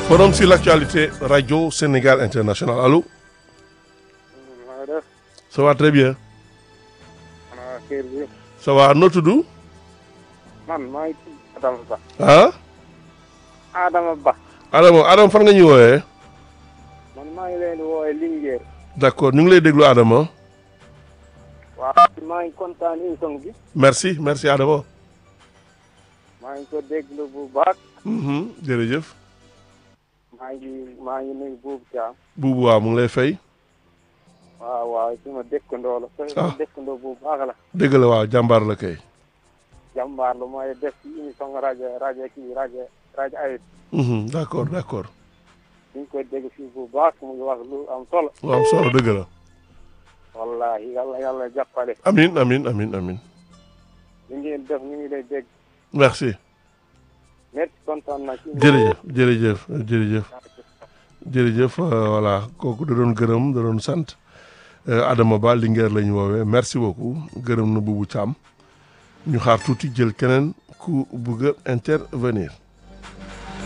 Forum sur l'actualité, Radio Sénégal International. Allô maa ngi def Ça va très bien. xanaa kër bi Ça va noo tudd man maa ngi tudd Adama Ba ah Adama Ba Adama Adama fan nga ñuy woowee man maa ngi leen di woowee Linguère d'accord ñu ngi lay déglu Adama waaw maa ngi kontaan émission bi merci merci Adama maa ngi ko déglu bu baax Mhm, jërëjëf maa ngi maa ngi nuyu Boubou Thiam buubu waaw mu ngi lay fay waaw waaw suma dëkkandoo la suma Ah. dëkkandoo bu baax la dégg la waaw jàmbaar la kay jàmbaar la mooy def ci émission rajo rajo kii rajo rajo ayib Mhm, d'accord d'accord ñu ngi koy dégg fii bu baax mu ngi wax lu am solo waaw solo dëgg la wallahi yàlla yàlla jàppale amin amin amin amin li ngeen def ñu ngi lay dégg merci merci kontaan na ci jërëjëf jërëjëf jërëjëf jërëjëf euh, voilà kooku da doon gërëm da doon sant Euh, Adama Ba Linguère la ñu woowee merci beaucoup gërëm na Boubou Thiam ñu xaar tuuti jël keneen ku bëgg a intervenir